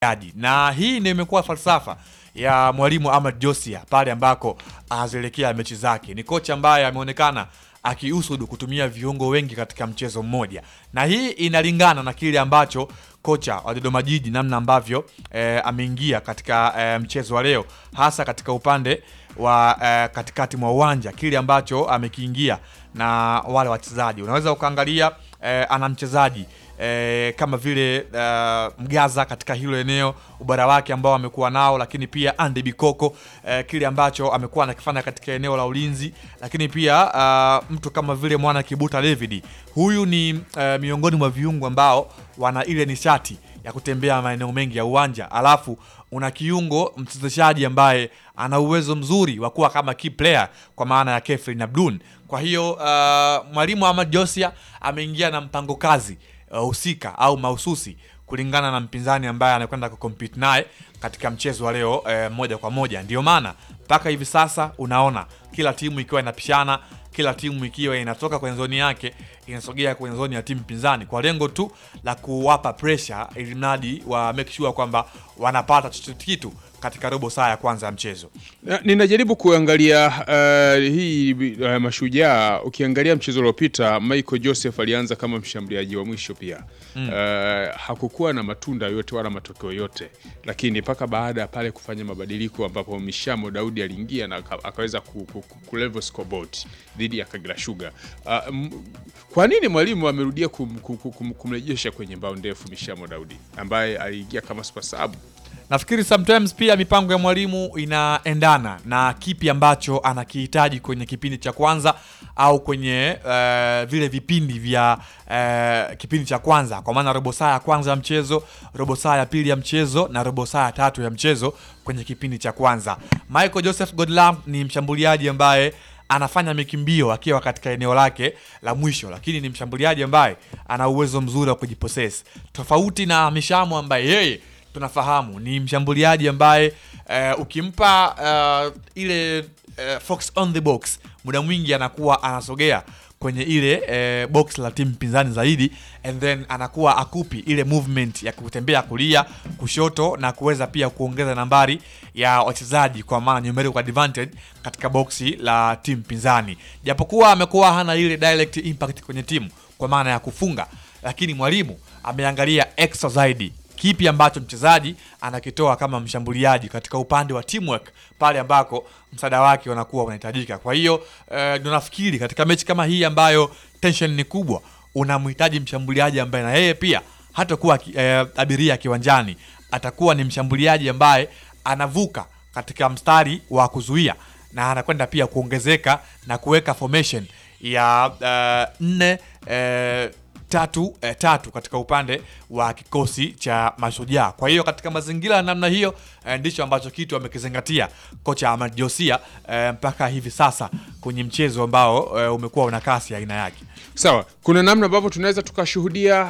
yaji na hii ndio imekuwa falsafa ya mwalimu Ahmad Josia pale ambako anazielekea mechi zake. Ni kocha ambaye ameonekana akiusudu kutumia viungo wengi katika mchezo mmoja, na hii inalingana na kile ambacho kocha wa Dodoma Jiji namna ambavyo eh, ameingia katika eh, mchezo wa leo, hasa katika upande wa eh, katikati mwa uwanja, kile ambacho amekiingia na wale wachezaji. Unaweza ukaangalia eh, ana mchezaji eh, kama vile eh, Mgaza katika hilo eneo, ubara wake ambao amekuwa nao, lakini pia Andy Bikoko eh, kile ambacho amekuwa anakifanya katika eneo la ulinzi, lakini pia ah, mtu kama vile mwana Kibuta David, huyu ni eh, miongoni mwa viungo ambao wana ile nishati ya kutembea maeneo mengi ya uwanja, alafu una kiungo mchezeshaji ambaye ana uwezo mzuri wa kuwa kama key player kwa maana ya Kefrin Abdul. Kwa hiyo uh, mwalimu Ahmad Josia ameingia na mpango kazi husika au mahususi kulingana na mpinzani ambaye anakwenda kucompete naye katika mchezo wa leo eh, moja kwa moja. Ndio maana mpaka hivi sasa unaona kila timu ikiwa inapishana, kila timu ikiwa inatoka kwenye zoni yake inasogea kwenye zoni ya timu pinzani kwa lengo tu la kuwapa pressure, ili mradi wa make sure kwamba wanapata chochote kitu katika robo saa ya kwanza ya mchezo. Na- Ninajaribu kuangalia uh, hii uh, Mashujaa. Ukiangalia mchezo uliopita, Michael Joseph alianza kama mshambuliaji wa mwisho pia mm. uh, hakukuwa na matunda yote wala matokeo yote, lakini mpaka baada ya pale kufanya mabadiliko ambapo Mishamo Daudi aliingia na aka- akaweza ku, ku, ku, ku level scoreboard dhidi ya Kagera Sugar. Uh, m- kwa nini mwalimu amerudia kum, kum, kum, kumrejesha kwenye mbao ndefu Mishamo Daudi ambaye aliingia kama super sub? Nafikiri sometimes pia mipango ya mwalimu inaendana na kipi ambacho anakihitaji kwenye kipindi cha kwanza au kwenye eh, vile vipindi vya eh, kipindi cha kwanza, kwa maana robo saa ya kwanza ya mchezo, robo saa ya pili ya mchezo na robo saa ya tatu ya mchezo kwenye kipindi cha kwanza. Michael Joseph Godlove ni mshambuliaji ambaye anafanya mikimbio akiwa katika eneo lake la mwisho, lakini ni mshambuliaji ambaye ana uwezo mzuri wa kujipossess, tofauti na Mishamo ambaye yeye tunafahamu ni mshambuliaji ambaye eh, ukimpa eh, ile eh, fox on the box muda mwingi anakuwa anasogea kwenye ile eh, box la timu pinzani zaidi and then anakuwa akupi ile movement ya kutembea kulia kushoto na kuweza pia kuongeza nambari ya wachezaji kwa maana numerical advantage katika boksi la timu pinzani japokuwa amekuwa hana ile direct impact kwenye timu kwa maana ya kufunga lakini mwalimu ameangalia extra zaidi kipi ambacho mchezaji anakitoa kama mshambuliaji katika upande wa teamwork pale ambako msaada wake unakuwa unahitajika. Kwa hiyo eh, ndio nafikiri katika mechi kama hii ambayo tension ni kubwa, unamhitaji mshambuliaji ambaye na yeye pia hatakuwa ki- eh, abiria kiwanjani, atakuwa ni mshambuliaji ambaye anavuka katika mstari wa kuzuia na anakwenda pia kuongezeka na kuweka formation ya eh, nne eh, tatu eh, tatu katika upande wa kikosi cha Mashujaa. Kwa hiyo katika mazingira ya namna hiyo eh, ndicho ambacho kitu amekizingatia kocha Ahmad Josia eh, mpaka hivi sasa kwenye mchezo ambao eh, umekuwa una kasi ya aina yake. Sawa, kuna namna ambavyo tunaweza tukashuhudia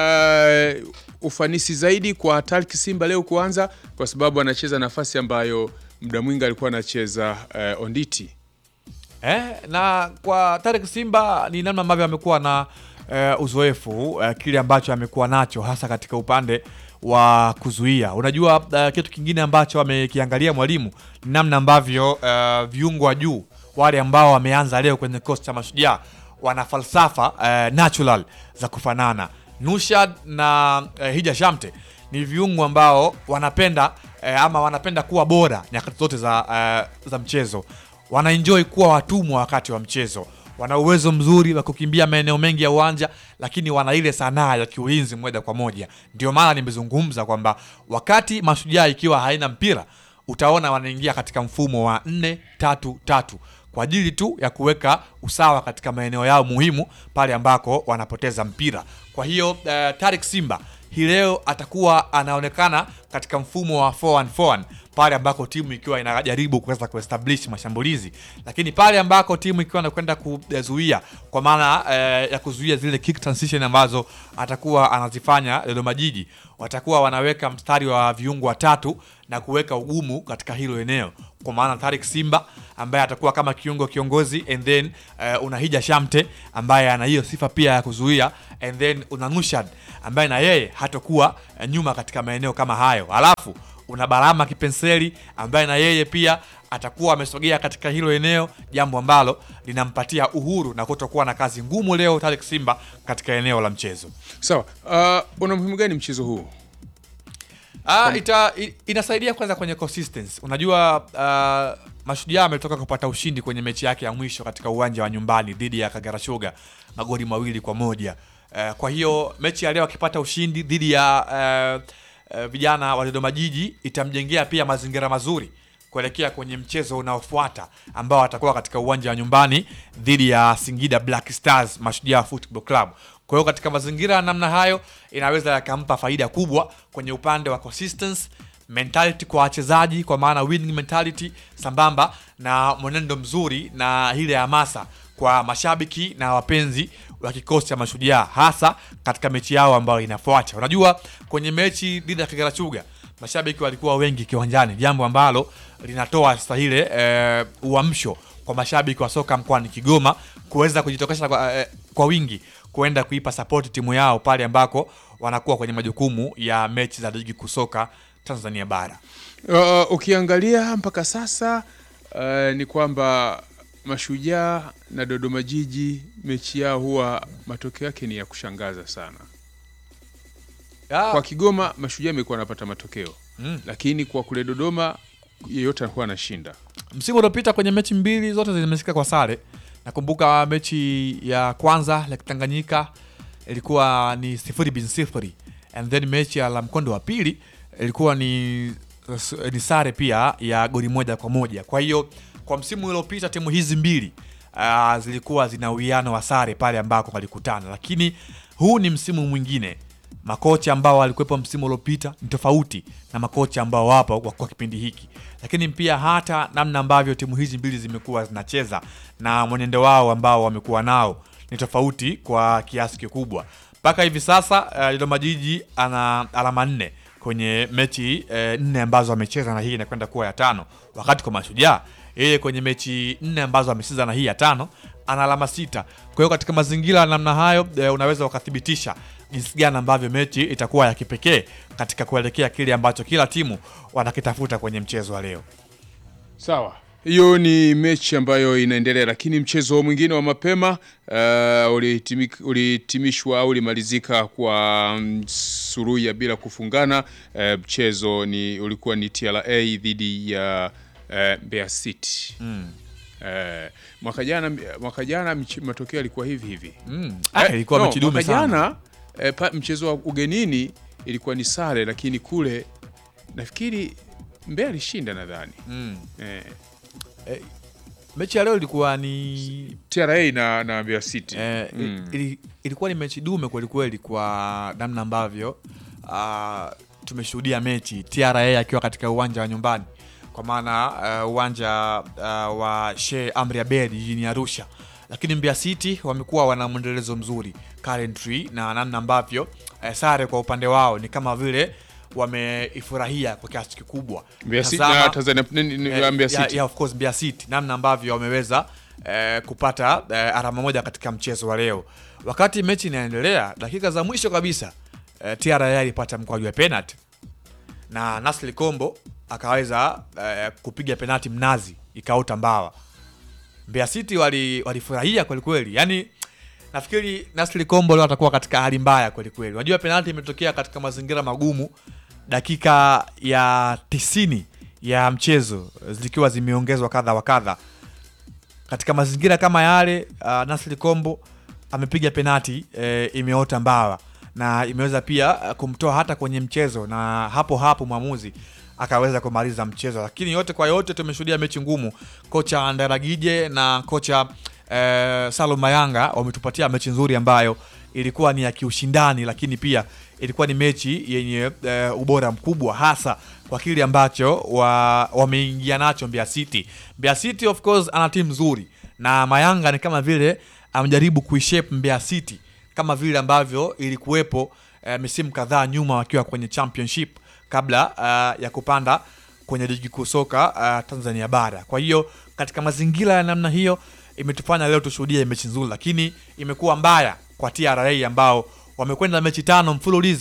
uh, ufanisi zaidi kwa Tariq Simba leo kuanza, kwa sababu anacheza nafasi ambayo muda mwingi alikuwa anacheza uh, Onditi. Eh, na kwa Tarek Simba ni namna ambavyo amekuwa na eh, uzoefu eh, kile ambacho amekuwa nacho hasa katika upande wa kuzuia. Unajua eh, kitu kingine ambacho amekiangalia mwalimu ni namna ambavyo eh, viungo wa juu wale ambao wameanza leo kwenye kikosi cha Mashujaa wana falsafa eh, natural za kufanana. Nushad na eh, Hija Shamte ni viungo ambao wanapenda eh, ama wanapenda kuwa bora nyakati zote za, eh, za mchezo wanaenjoy kuwa watumwa wakati wa mchezo. Wana uwezo mzuri wa kukimbia maeneo mengi ya uwanja, lakini wana ile sanaa ya kiulinzi moja kwa moja. Ndio maana nimezungumza kwamba wakati Mashujaa ikiwa haina mpira, utaona wanaingia katika mfumo wa nne tatu tatu kwa ajili tu ya kuweka usawa katika maeneo yao muhimu pale ambako wanapoteza mpira. Kwa hiyo uh, Tarik Simba hii leo atakuwa anaonekana katika mfumo wa 4-1-4-1 pale ambako timu ikiwa inajaribu kuweza kuestablish mashambulizi, lakini pale ambako timu ikiwa inakwenda kuzuia kwa maana eh, ya kuzuia zile kick transition ambazo atakuwa anazifanya Dodoma Jiji, watakuwa wanaweka mstari wa viungo watatu na kuweka ugumu katika hilo eneo, kwa maana Tarik Simba ambaye atakuwa kama kiungo kiongozi, and then eh, una Hija Shamte ambaye ana hiyo sifa pia ya kuzuia, and then una Nushad ambaye na yeye hatakuwa eh, nyuma katika maeneo kama hayo. Alafu una Balama Kipenseli ambaye na yeye pia atakuwa amesogea katika hilo eneo, jambo ambalo linampatia uhuru na kutokuwa na kazi ngumu leo Tariq Simba katika eneo la mchezo. Sawa, uh, una muhimu gani mchezo huu? Ah, ita, i- inasaidia kwanza kwenye consistency. Unajua uh, Mashujaa ametoka kupata ushindi kwenye mechi yake ya mwisho katika uwanja wa nyumbani dhidi ya Kagera Sugar magoli mawili kwa moja. Uh, kwa hiyo mechi ya leo akipata ushindi dhidi ya uh, uh, vijana wa Dodoma Jiji itamjengea pia mazingira mazuri kuelekea kwenye mchezo unaofuata ambao atakuwa katika uwanja wa nyumbani dhidi ya Singida Black Stars Mashujaa Football Club. Kwa hiyo katika mazingira ya namna hayo inaweza yakampa faida kubwa kwenye upande wa consistency mentality kwa wachezaji, kwa maana winning mentality, sambamba na mwenendo mzuri na ile hamasa kwa mashabiki na wapenzi wa kikosi cha Mashujaa, hasa katika mechi yao ambayo inafuata. Unajua, kwenye mechi dhidi ya Kagera Sugar mashabiki walikuwa wengi kiwanjani, jambo ambalo linatoa sasa ile eh, uamsho kwa mashabiki wa soka mkoani Kigoma kuweza kujitokeza kwa, eh, kwa wingi kuenda kuipa support timu yao pale ambako wanakuwa kwenye majukumu ya mechi za ligi kusoka Tanzania bara. Uh, ukiangalia mpaka sasa uh, ni kwamba Mashujaa na Dodoma Jiji mechi yao huwa matokeo yake ni ya kushangaza sana. Kwa Kigoma Mashujaa imekuwa anapata matokeo Mm. lakini kwa kule Dodoma yeyote anakuwa anashinda. Msimu uliopita kwenye mechi mbili zote zimeshika kwa sare. Nakumbuka mechi ya kwanza Lake Tanganyika ilikuwa ni sifuri bin sifuri, and then mechi ya la mkondo wa pili ilikuwa ni, ni sare pia ya goli moja kwa moja. Kwa hiyo kwa msimu uliopita timu hizi mbili uh, zilikuwa zina uwiano wa sare pale ambako walikutana, lakini huu ni msimu mwingine makocha ambao walikuwepo msimu uliopita ni tofauti na makocha ambao wapo kwa, kwa kipindi hiki, lakini pia hata namna ambavyo timu hizi mbili zimekuwa zinacheza na mwenendo wao ambao wamekuwa nao ni tofauti kwa kiasi kikubwa. Mpaka hivi sasa uh, Dodoma Jiji ana alama nne kwenye mechi eh, nne ambazo amecheza na hii inakwenda kuwa ya tano, wakati kwa Mashujaa yeye kwenye mechi nne ambazo amecheza na hii ya tano ana alama sita. Kwa hiyo katika mazingira ya namna hayo e, unaweza ukathibitisha jinsi gani ambavyo mechi itakuwa ya kipekee katika kuelekea kile ambacho kila timu wanakitafuta kwenye mchezo wa leo. Sawa, hiyo ni mechi ambayo inaendelea, lakini mchezo mwingine wa mapema uh, ulihitimik- ulihitimishwa au ulimalizika kwa mm, suruhu ya bila kufungana. Uh, mchezo ni ulikuwa ni TRA dhidi ya uh, Mbeya City Mm. uh, mwaka jana mwaka jana mch- matokeo yalikuwa hivi hivi Mm. Ah, Eh, ilikuwa no, mechi dume mwaka sana. jana eh, pa- mchezo wa ugenini ilikuwa ni sare, lakini kule nafikiri Mbeya alishinda nadhani Mm. eh, Mechi ya leo ilikuwa ni TRA na, na Mbeya City Eh, Mm. ili, ilikuwa ni mechi dume kwelikweli kwa namna ambavyo ah, tumeshuhudia mechi TRA akiwa katika uwanja wa nyumbani kwa maana ah, uwanja ah, wa Sheikh Amri Abeid jijini Arusha, lakini Mbeya City wamekuwa wana mwendelezo mzuri currently, na namna ambavyo eh, sare kwa upande wao ni kama vile wameifurahia kwa kiasi kikubwa. Mbeya City Tazama- na Tanzania ni- ni- ni- Eh, Mbeya ya- City ya, of course Mbeya City namna ambavyo wameweza eh, kupata eh, alama moja katika mchezo wa leo. Wakati mechi inaendelea, dakika za mwisho kabisa eh, TRA alipata mkwaju wa penalty na Nasri Kombo akaweza eh, kupiga penalty mnazi ikaota mbawa. Mbeya City wali- walifurahia kweli kweli, yani nafikiri Nasri Kombo leo atakuwa katika hali mbaya kweli kweli. Unajua penalty imetokea katika mazingira magumu, dakika ya tisini ya mchezo zikiwa zimeongezwa kadha wa kadha. Katika mazingira kama yale, uh, Nasri Kombo amepiga penati e, imeota mbawa na imeweza pia uh, kumtoa hata kwenye mchezo, na hapo hapo mwamuzi akaweza kumaliza mchezo. Lakini yote kwa yote tumeshuhudia mechi ngumu. Kocha Ndaragije na kocha eh, Salum Mayanga wametupatia mechi nzuri ambayo ilikuwa ni ya kiushindani, lakini pia ilikuwa ni mechi yenye eh, ubora mkubwa hasa kwa kile ambacho wa, wameingia nacho Mbeya City. Mbeya City of course ana timu nzuri na Mayanga ni kama vile amejaribu kuishape Mbeya City kama vile ambavyo ilikuwepo eh, misimu kadhaa nyuma wakiwa kwenye championship kabla uh, ya kupanda kwenye ligi kuu soka uh, Tanzania bara. Kwa hiyo katika mazingira ya namna hiyo imetufanya leo tushuhudie mechi nzuri, lakini imekuwa mbaya kwa TRA ambao wamekwenda mechi tano mfululizo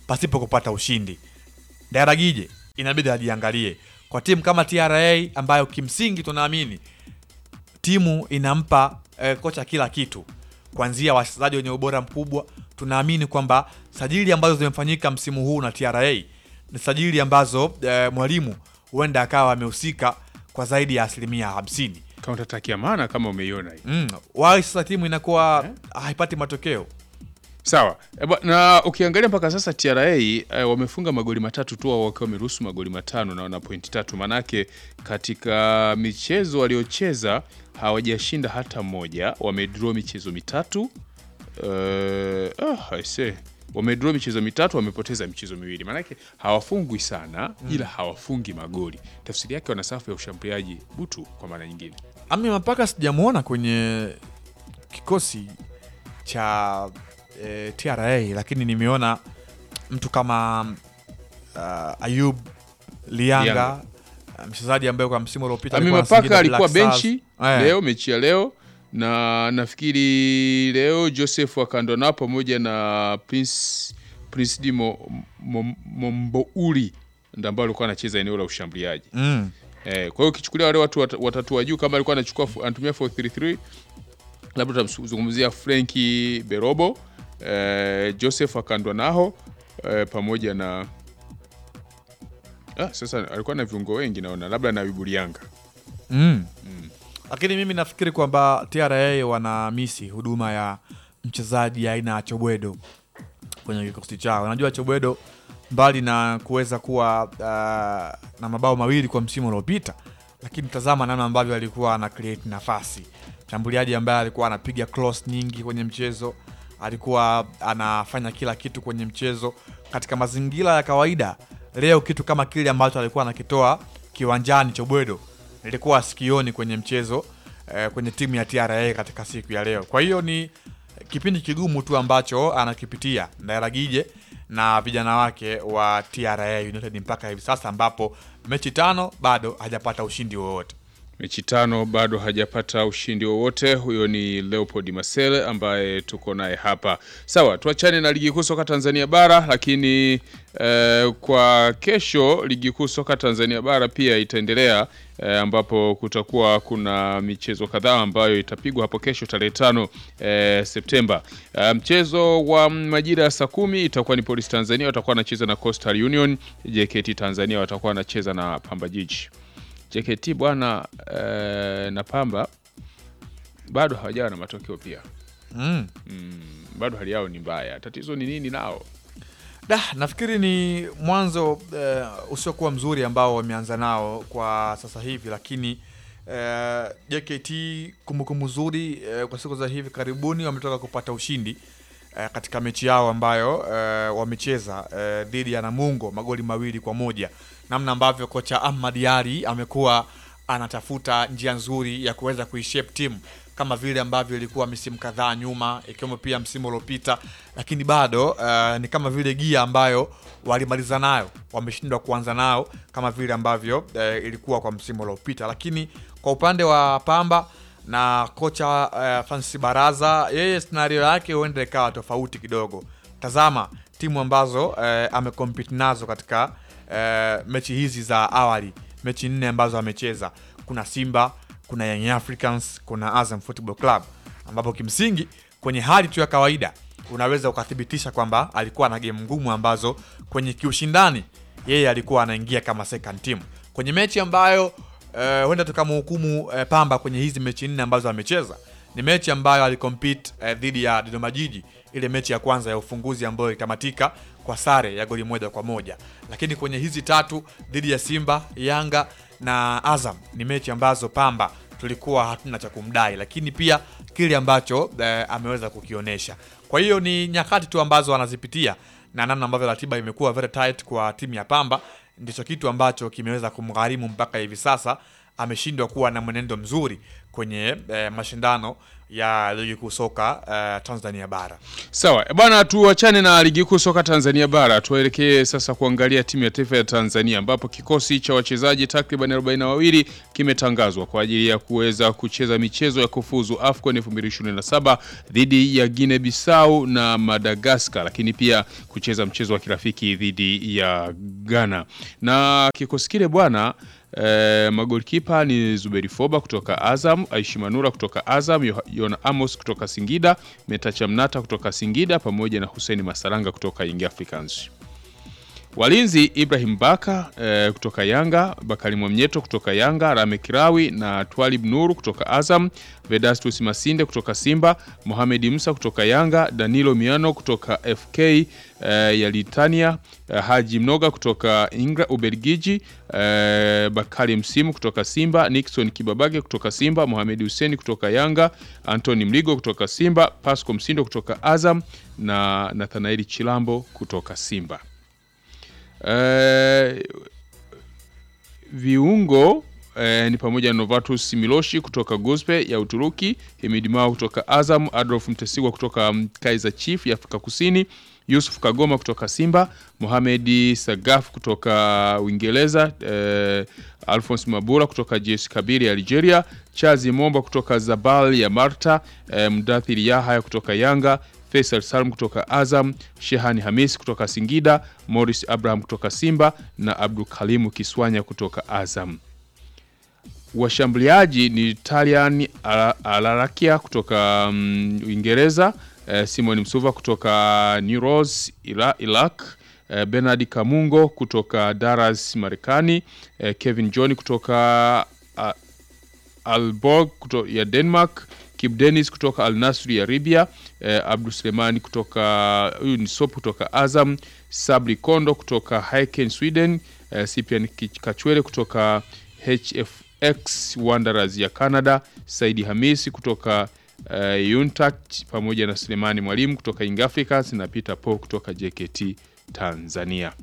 pasipo kupata ushindi. Daragije inabidi ajiangalie kwa timu kama TRA ambayo kimsingi tunaamini timu inampa eh, kocha kila kitu kuanzia wachezaji wenye ubora mkubwa. Tunaamini kwamba sajili ambazo zimefanyika msimu huu na TRA ni sajili ambazo eh, mwalimu huenda akawa amehusika kwa zaidi ya asilimia hamsini. Counter attack ya maana kama umeiona hii. Mm. Wai sasa timu inakuwa haipati matokeo. Sawa. Eba, na ukiangalia mpaka sasa TRA eh, wamefunga magoli matatu tu au wakiwa wameruhusu magoli matano na wana pointi tatu. Manake katika michezo waliocheza hawajashinda hata moja, wamedraw michezo mitatu. Eh, ah, I say. Wamedraw michezo mitatu, wamepoteza michezo miwili. Manake hawafungwi sana ila hawafungi magoli. Tafsiri yake wana safu ya ushambuliaji butu kwa maana nyingine. Ami mpaka sijamwona kwenye kikosi cha eh, TRA lakini nimeona mtu kama uh, Ayub Lianga, Lianga. uh, mchezaji ambaye kwa msimu uliopita Ami alikuwa na Mapaka Singida alikuwa Black Stars. benchi Eh, leo, mechi ya leo, na nafikiri leo Joseph Wakandona pamoja na Prince Prince D Mo- Mo- Mombouli ndo ambao alikuwa anacheza eneo la ushambuliaji. mm. Eh, kwa hiyo ukichukulia wale watu wat- watatu wa juu kama alikuwa anachukua fu- anatumia 433 labda tutamzungumzia Frenki Berobo, eh, Joseph Akandwanaho eh, pamoja na ah, sasa alikuwa na viungo wengi naona labda na Wibulianga. Mm. Lakini mimi nafikiri kwamba TRA wana misi huduma ya mchezaji aina ya Chobwedo kwenye kikosi chao. Unajua Chobwedo mbali na kuweza kuwa uh, na mabao mawili kwa msimu uliopita, lakini tazama namna ambavyo alikuwa ana create nafasi, mshambuliaji ambaye alikuwa anapiga cross nyingi kwenye mchezo, alikuwa anafanya kila kitu kwenye mchezo katika mazingira ya kawaida. Leo kitu kama kile ambacho alikuwa anakitoa kiwanjani Chobwedo nilikuwa sikioni kwenye mchezo eh, kwenye timu ya TRA katika siku ya leo. Kwa hiyo ni kipindi kigumu tu ambacho anakipitia Ndairagije na vijana wake wa TRA United mpaka hivi sasa, ambapo mechi tano bado hajapata ushindi wowote. mechi tano bado hajapata ushindi wowote. Huyo ni Leopold Masele ambaye tuko naye hapa. Sawa, tuachane na ligi kuu soka Tanzania bara, lakini eh, kwa kesho ligi kuu soka Tanzania bara pia itaendelea eh, ambapo kutakuwa kuna michezo kadhaa ambayo itapigwa hapo kesho tarehe tano eh, Septemba. Eh, mchezo wa majira ya saa kumi itakuwa ni Police Tanzania watakuwa wanacheza na Coastal Union, JKT Tanzania watakuwa wanacheza na Pamba Jiji. JKT bwana eh, na Pamba bado hawajawa na matokeo pia. Mm. Mm, bado hali yao ni mbaya. Tatizo ni nini nao? Da, nafikiri ni mwanzo eh, usiokuwa mzuri ambao wameanza nao kwa sasa hivi, lakini eh, JKT kumbukumbu nzuri eh, kwa siku za hivi karibuni wametoka kupata ushindi eh, katika mechi yao ambayo eh, wamecheza eh, dhidi ya Namungo magoli mawili kwa moja, namna ambavyo kocha Ahmad Yari amekuwa anatafuta njia nzuri ya kuweza kuishape timu kama vile ambavyo ilikuwa misimu kadhaa nyuma ikiwemo pia msimu uliopita, lakini bado uh, ni kama vile gia ambayo walimaliza nayo wameshindwa kuanza nao kama vile ambavyo uh, ilikuwa kwa msimu uliopita. Lakini kwa upande wa Pamba na kocha uh, Francis Baraza, yeye scenario yake huenda ikawa tofauti kidogo. Tazama timu ambazo uh, amecompete nazo katika uh, mechi hizi za awali, mechi nne ambazo amecheza, kuna Simba kuna Young Africans, kuna Azam Football Club, ambapo kimsingi kwenye hali tu ya kawaida unaweza ukathibitisha kwamba alikuwa na game ngumu ambazo kwenye kiushindani yeye alikuwa anaingia kama second team kwenye mechi ambayo eh, huenda tukamhukumu eh, Pamba kwenye hizi mechi nne ambazo amecheza. Ni mechi ambayo alikompete eh, dhidi ya Dodoma Jiji, ile mechi ya kwanza ya ufunguzi ambayo ilitamatika kwa sare ya goli moja kwa moja, lakini kwenye hizi tatu dhidi ya Simba, Yanga na Azam ni mechi ambazo Pamba tulikuwa hatuna cha kumdai, lakini pia kile ambacho eh, ameweza kukionyesha. Kwa hiyo ni nyakati tu ambazo anazipitia na namna ambavyo ratiba imekuwa very tight kwa timu ya Pamba ndicho kitu ambacho kimeweza kumgharimu mpaka hivi sasa ameshindwa kuwa na mwenendo mzuri kwenye eh, mashindano ya ligi kuu soka eh, Tanzania bara. Sawa bwana, tuachane na ligi kuu soka Tanzania bara, tuelekee sasa kuangalia timu ya taifa ya Tanzania ambapo kikosi cha wachezaji takriban 42 kimetangazwa kwa ajili ya kuweza kucheza michezo ya kufuzu AFCON 2027 dhidi ya Guinea Bissau na Madagascar, lakini pia kucheza mchezo wa kirafiki dhidi ya Ghana na kikosi kile bwana E, magolkipa ni Zuberi Foba kutoka Azam, Aishi Manura kutoka Azam, Yo- Yona Amos kutoka Singida, Metacha Mnata kutoka Singida pamoja na Hussein Masaranga kutoka Young Africans. Walinzi Ibrahim Baka eh, kutoka Yanga, Bakari Mwamnyeto kutoka Yanga, Rame Kirawi na Twalib Nuru kutoka Azam, Vedastus Masinde kutoka Simba, Mohamed Musa kutoka Yanga, Danilo Miano kutoka FK eh, ya Litania, eh, Haji Mnoga kutoka Ingra Ubelgiji, eh, Bakari Msimu kutoka Simba, Nixon Kibabage kutoka Simba, Mohamed Hussein kutoka Yanga, Anthony Mligo kutoka Simba, Pasco Msindo kutoka Azam na Nathanaeli Chilambo kutoka Simba. Eh, viungo eh, ni pamoja na Novatus Miloshi kutoka Gospe ya Uturuki, Himid Mao kutoka Azam, Adolf Mtesigwa kutoka mm, Kaizer Chief ya Afrika Kusini, Yusuf Kagoma kutoka Simba, Mohamed Sagaf kutoka Uingereza, eh, Alphonse Mabura kutoka JS Kabiri ya Algeria, Chazi Momba kutoka Zabal ya Marta, eh, Mdathir Yahaya kutoka Yanga, Faisal Salm kutoka Azam, Shehani Hamis kutoka Singida, Morris Abraham kutoka Simba na Abdul Kalimu Kiswanya kutoka Azam. Washambuliaji ni Talian Ala- Alarakia kutoka mm, Uingereza, eh, Simon Msuva kutoka New Rose Ira- Iraq, eh, Bernard Kamungo kutoka Dallas Marekani, eh, Kevin John kutoka ah, Alborg kuto, ya Denmark, Kip Dennis kutoka Al Nassr ya Libya, eh, Abdul Sulemani kutoka huyu ni Sop kutoka Azam, Sabri Kondo kutoka Häcken Sweden, eh, Cyprian Kich- Kachwele kutoka HFX Wanderers ya Canada, Saidi Hamisi kutoka eh, Untact pamoja na Sulemani Mwalimu kutoka Young Africans na Peter Paul kutoka JKT Tanzania.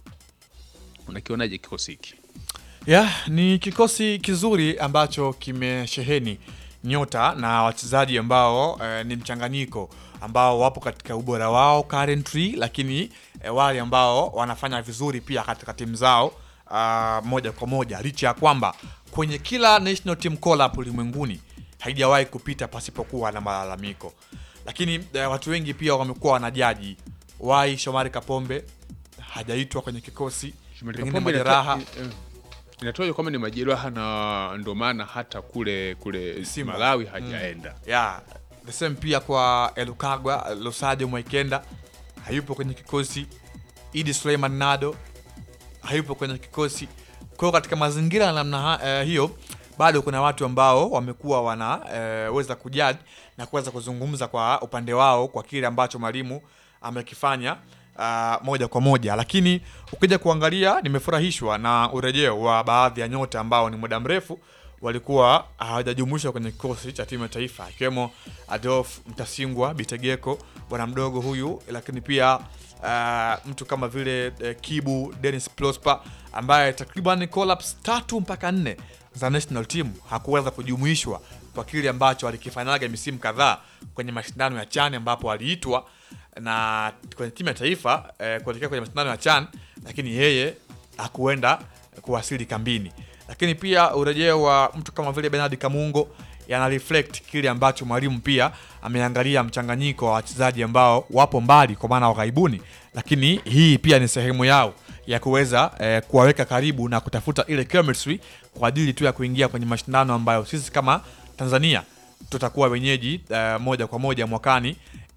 Unakionaje kikosi hiki? Ya, ni kikosi kizuri ambacho kimesheheni nyota na wachezaji ambao eh, ni mchanganyiko ambao wapo katika ubora wao currently, lakini eh, wale ambao wanafanya vizuri pia katika timu zao ah, moja kwa moja, licha ya kwamba kwenye kila national team call up ulimwenguni haijawahi kupita pasipokuwa na malalamiko, lakini eh, watu wengi pia wamekuwa wanajaji wai Shomari Kapombe hajaitwa kwenye kikosi, pengine Kapombe majeraha inata- eh, inatajwa kwamba ni majeraha na ndo maana hata kule kule Simba. Malawi hajaenda. ya the same pia kwa Elukagwa Losajo Mwaikenda hayupo kwenye kikosi. Idi Suleiman Nado hayupo kwenye kikosi. Kwa hiyo katika mazingira ya namna ha- eh, hiyo bado kuna watu ambao wamekuwa wanaweza kujaji na kuweza kuzungumza kwa upande wao kwa kile ambacho mwalimu amekifanya ah, moja kwa moja, lakini ukija kuangalia, nimefurahishwa na urejeo wa baadhi ya nyota ambao ni muda mrefu walikuwa hawajajumuishwa kwenye kikosi cha timu ya taifa ikiwemo Adolf Mtasingwa Bitegeko, bwana mdogo huyu, lakini pia uh, mtu kama vile uh, Kibu Dennis Prosper ambaye takriban collapse tatu mpaka nne za national team hakuweza kujumuishwa kwa kile ambacho alikifanyaga misimu kadhaa kwenye mashindano ya CHAN ambapo aliitwa na kwenye timu ya taifa eh, kuelekea kwenye mashindano ya CHAN, lakini yeye hakuenda kuwasili kambini. Lakini pia urejeo wa mtu kama vile Bernard Kamungo yana reflect kile ambacho mwalimu pia ameangalia mchanganyiko wa wachezaji ambao wapo mbali kwa maana waghaibuni, lakini hii pia ni sehemu yao ya kuweza eh, kuwaweka karibu na kutafuta ile chemistry kwa ajili tu ya kuingia kwenye mashindano ambayo sisi kama Tanzania tutakuwa wenyeji eh, moja kwa moja mwakani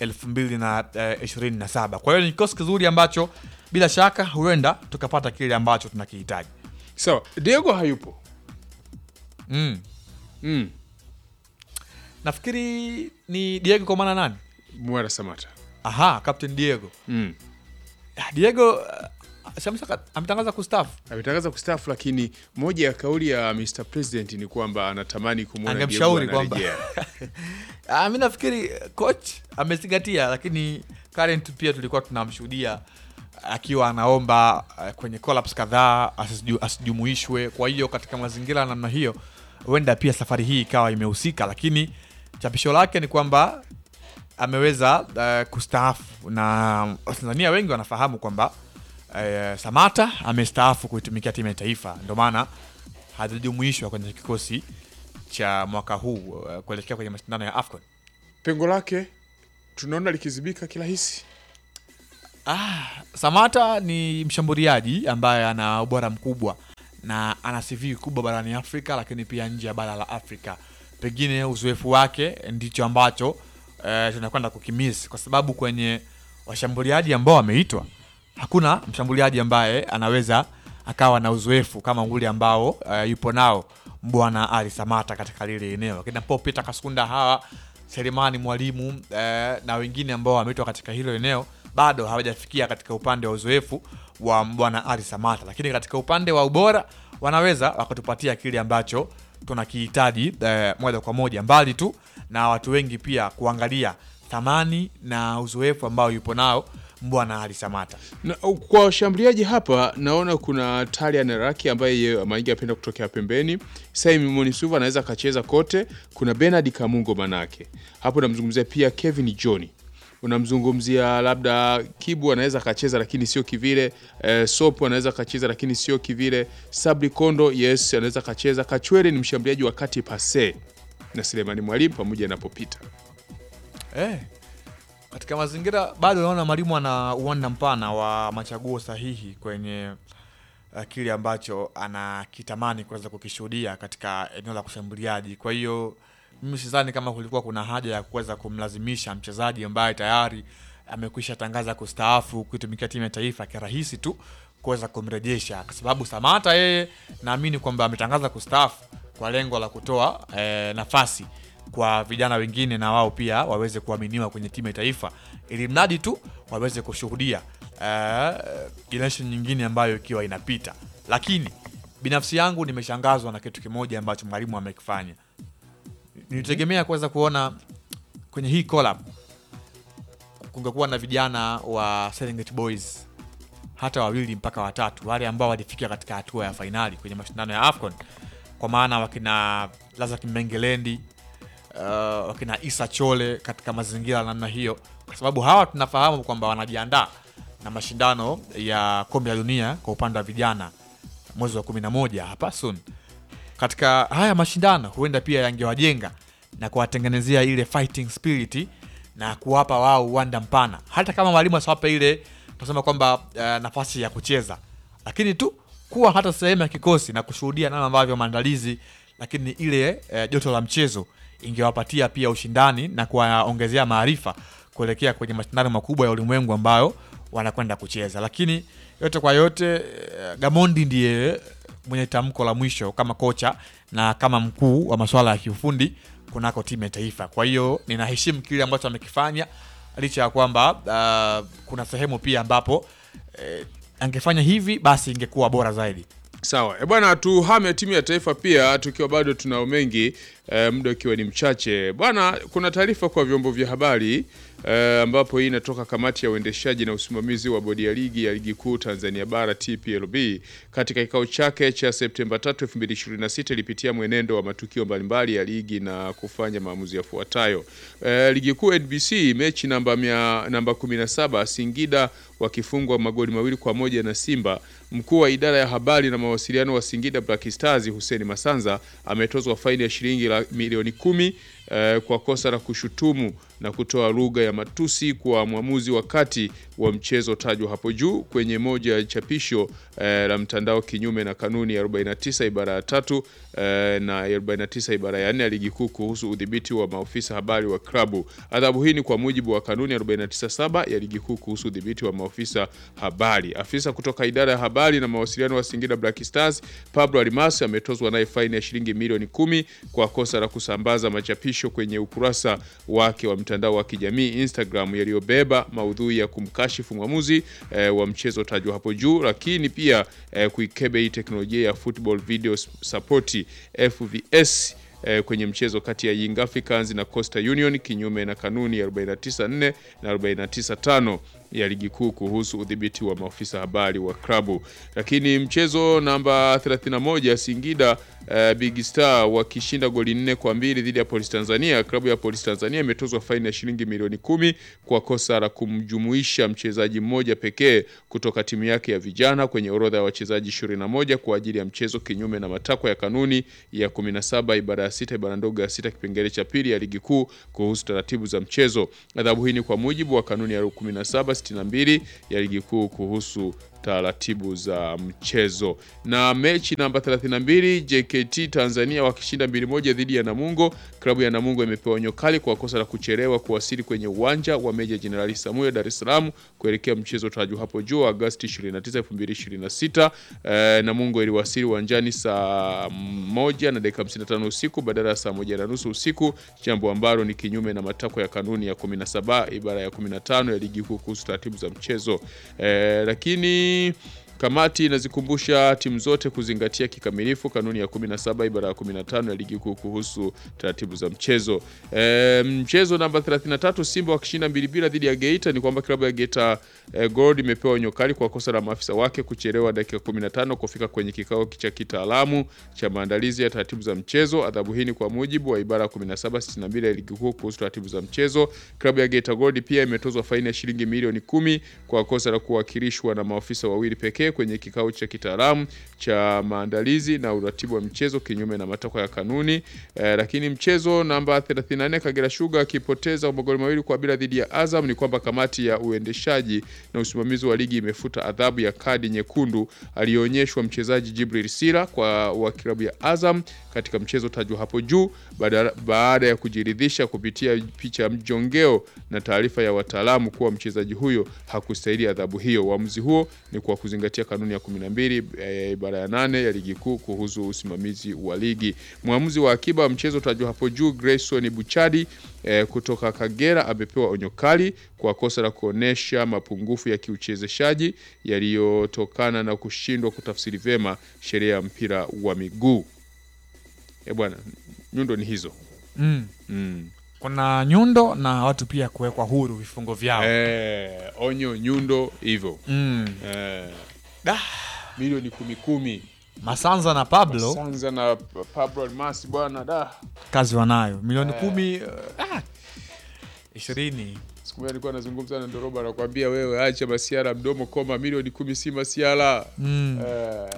2027. Kwa hiyo ni kikosi kizuri ambacho bila shaka huenda tukapata kile ambacho tunakihitaji. Sawa, Diego hayupo. Mm. Mm. Nafikiri ni Diego kwa maana nani? Mwera Samata. Aha, Captain Diego. Mm. Ah, Diego uh, Shamsa ametangaza kustaafu. Ametangaza kustaafu, lakini moja ya kauli ya Mr President ni kwamba anatamani kumwona Angemshauri Diego kwamba anarejea. Ah, mi nafikiri coach amezingatia, lakini current pia tulikuwa tunamshuhudia akiwa anaomba uh, kwenye collapse kadhaa asiju- asijumuishwe. Kwa hiyo katika mazingira ya namna hiyo, huenda pia safari hii ikawa imehusika, lakini chapisho lake ni kwamba ameweza uh, kustaafu na Watanzania wengi wanafahamu kwamba uh, Samata amestaafu kuitumikia timu ya taifa, ndio maana hajajumuishwa kwenye kikosi cha mwaka huu uh, kuelekea kwenye mashindano ya AFCON. Pengo lake tunaona likizibika kirahisi. Ah, Samata ni mshambuliaji ambaye ana ubora mkubwa na ana CV kubwa barani Afrika, lakini pia nje ya bara la Afrika. Pengine uzoefu wake ndicho ambacho eh, tunakwenda kukimiss, kwa sababu kwenye washambuliaji ambao wameitwa hakuna mshambuliaji ambaye anaweza akawa na uzoefu kama ule ambao eh, yupo nao Bwana Ali Samata katika lile eneo, lakini Paul Peter Kasunda hawa Selemani Mwalimu eh, na wengine ambao wameitwa katika hilo eneo bado hawajafikia katika upande wa uzoefu wa bwana Ali Samata, lakini katika upande wa ubora wanaweza wakatupatia kile ambacho tunakihitaji eh, moja kwa moja, mbali tu na watu wengi pia kuangalia thamani na uzoefu ambao yupo nao bwana Ali Samata. Na, kwa washambuliaji hapa naona kuna Talian Raki ambaye yeye mara nyingi anapenda kutokea pembeni. Simon Suva anaweza akacheza kote. Kuna Bernard Kamungo manake hapo, namzungumzia pia Kevin John, unamzungumzia labda Kibu anaweza akacheza lakini sio kivile. Eh, Sopo anaweza akacheza lakini sio kivile. Sabri Kondo yes anaweza akacheza. Kachwere ni mshambuliaji wa kati pase na Selemani Mwalimu pamoja na Popita. Eh, katika mazingira bado naona mwalimu ana uwanda mpana wa machaguo sahihi kwenye uh, kile ambacho anakitamani kuweza kukishuhudia katika eneo la kushambuliaji. Kwa hiyo mimi sidhani kama kulikuwa kuna haja ya kuweza kumlazimisha mchezaji ambaye tayari amekwisha tangaza kustaafu kuitumikia timu ya taifa kirahisi tu kuweza kumrejesha, kwa sababu Samata yeye naamini kwamba ametangaza kustaafu kwa lengo la kutoa eh, nafasi kwa vijana wengine na wao pia waweze kuaminiwa kwenye timu ya taifa, ili mradi tu waweze kushuhudia eh, generation nyingine ambayo ikiwa inapita. Lakini binafsi yangu nimeshangazwa na kitu kimoja ambacho mwalimu amekifanya. Nilitegemea kuweza kuona kwenye hii collab kungekuwa na vijana wa Serengeti Boys hata wawili mpaka watatu, wale ambao walifika katika hatua ya fainali kwenye mashindano ya AFCON, kwa maana wakina Lazak Mbengelendi uh, wakina Isa Chole katika mazingira ya namna hiyo, kwa sababu hawa tunafahamu kwamba wanajiandaa na mashindano ya kombe la dunia kwa upande wa vijana mwezi wa 11 hapa soon. Katika haya mashindano huenda pia yangewajenga na kuwatengenezea ile fighting spirit na kuwapa wao uwanda mpana, hata kama mwalimu asiwape ile tunasema kwamba uh, nafasi ya kucheza, lakini tu kuwa hata sehemu ya kikosi na kushuhudia namna ambavyo maandalizi, lakini ile uh, joto la mchezo ingewapatia pia ushindani na kuwaongezea maarifa kuelekea kwenye mashindano makubwa ya ulimwengu ambayo wanakwenda kucheza. Lakini yote kwa yote, eh, Gamondi ndiye mwenye tamko la mwisho kama kocha na kama mkuu wa masuala ya kiufundi kunako timu ya taifa. Kwa hiyo ninaheshimu kile ambacho amekifanya licha ya kwamba uh, kuna sehemu pia ambapo eh, angefanya hivi basi ingekuwa bora zaidi. Sawa e bwana, tuhame timu ya taifa pia tukiwa bado tunao mengi e, muda ukiwa ni mchache bwana. Kuna taarifa kwa vyombo vya habari e, ambapo hii inatoka kamati ya uendeshaji na usimamizi wa bodi ya ligi ya ligi kuu Tanzania bara TPLB katika kikao chake cha Septemba 3, 2026 ilipitia mwenendo wa matukio mbalimbali ya ligi na kufanya maamuzi yafuatayo. E, ligi kuu NBC mechi namba mia, namba 17 Singida wakifungwa magoli mawili kwa moja na Simba. Mkuu wa idara ya habari na mawasiliano wa Singida Black Stars Hussein Masanza ametozwa faini ya shilingi la milioni kumi eh, kwa kosa la kushutumu na kutoa lugha ya matusi kwa mwamuzi wakati wa mchezo tajwa hapo juu kwenye moja ya chapisho eh, la mtandao kinyume na kanuni ya 49 ibara ya tatu eh, na ya 49 ibara ya 4 ya ligi kuu kuhusu udhibiti wa maofisa habari wa klabu. Adhabu hii ni kwa mujibu wa kanuni ya 497 ya ligi kuu kuhusu udhibiti wa maofisa habari. Afisa kutoka idara ya habari na mawasiliano wa Singida Black Stars Pablo Almasi ametozwa naye faini ya shilingi milioni kumi kwa kosa la kusambaza machapisho kwenye ukurasa wake wa mtandao wa kijamii Instagram yaliyobeba maudhui ya kumkashifu mwamuzi eh, wa mchezo tajwa hapo juu, lakini pia eh, kuikebe hii teknolojia ya football video support FVS eh, kwenye mchezo kati ya Young Africans na Coastal Union kinyume na kanuni ya 494 na 495 ya ligi kuu kuhusu udhibiti wa maofisa habari wa klabu. Lakini mchezo namba 31 Singida uh, Big Star wakishinda goli nne kwa mbili dhidi ya Polisi Tanzania. Klabu ya Polisi Tanzania imetozwa faini ya shilingi milioni kumi kwa kosa la kumjumuisha mchezaji mmoja pekee kutoka timu yake ya vijana kwenye orodha ya wachezaji 21 kwa ajili ya mchezo kinyume na matakwa ya kanuni ya 17 ibara ya sita ibara ndogo ya sita kipengele cha pili ya ligi kuu kuhusu taratibu za mchezo. Adhabu hii ni kwa mujibu wa kanuni ya 1762 ya ligi kuu kuhusu taratibu za mchezo. Na mechi namba 32 JKT Tanzania wakishinda mbili moja dhidi ya Namungo. Klabu ya Namungo imepewa onyo kali kwa kosa la kuchelewa kuwasili kwenye uwanja wa Meja Jenerali Samuel Dar es Salaam kuelekea mchezo tajwa hapo juu Agosti 29, 2026. Eh, Namungo iliwasili uwanjani saa moja na dakika 55 usiku badala ya saa moja na nusu usiku, jambo ambalo ni kinyume na matakwa ya kanuni ya 17 ibara ya 15 ya ligi kuu kuhusu taratibu za mchezo. Eh, lakini Kamati inazikumbusha timu zote kuzingatia kikamilifu kanuni ya 17 ibara ya 15 ya ligi kuu kuhusu taratibu za mchezo. E, mchezo namba 33 Simba wakishinda mbili bila dhidi ya Geita ni kwamba klabu ya Geita e, Gold imepewa onyo kali kwa kosa la maafisa wake kuchelewa dakika 15 kufika kwenye kikao cha kitaalamu cha maandalizi ya taratibu za mchezo. Adhabu hii ni kwa mujibu wa ibara ya 1762 ya ligi kuu kuhusu taratibu za mchezo. Klabu ya Geita Gold pia imetozwa faini ya shilingi milioni kumi kwa kosa la kuwakilishwa na maafisa wawili pekee kwenye kikao cha kitaalamu cha maandalizi na uratibu wa mchezo kinyume na matakwa ya kanuni. Eh, lakini mchezo namba 34 Kagera Sugar akipoteza magoli mawili kwa bila dhidi ya Azam, ni kwamba kamati ya uendeshaji na usimamizi wa ligi imefuta adhabu ya kadi nyekundu aliyoonyeshwa mchezaji Jibril Sira kwa wa klabu ya Azam katika mchezo tajwa hapo juu baada, baada ya kujiridhisha kupitia picha ya mjongeo na taarifa ya wataalamu kuwa mchezaji huyo hakustahili adhabu hiyo. Uamuzi huo ni kwa kuzingatia kanuni ya 12 e, ibara ya nane ya ligi kuu kuhusu usimamizi wa ligi. Mwamuzi wa akiba wa mchezo tajwa hapo juu Grayson Buchadi e, kutoka Kagera amepewa onyo kali kwa kosa la kuonesha mapungufu ya kiuchezeshaji yaliyotokana na kushindwa kutafsiri vyema sheria ya mpira wa miguu. E bwana, nyundo ni hizo Mm. mm. Kuna nyundo na watu pia kuwekwa huru vifungo vyao. E, onyo nyundo hivyo Mm. e, Da. milioni kumi kumi Masanza na Pablo Sanza na Pablo Almasi bwana da kazi wanayo milioni kumi uh, ah, ishirini siku moja nilikuwa nazungumza na Ndoroba anakuambia wewe acha masiara mdomo koma milioni kumi si masiara mm. Eh,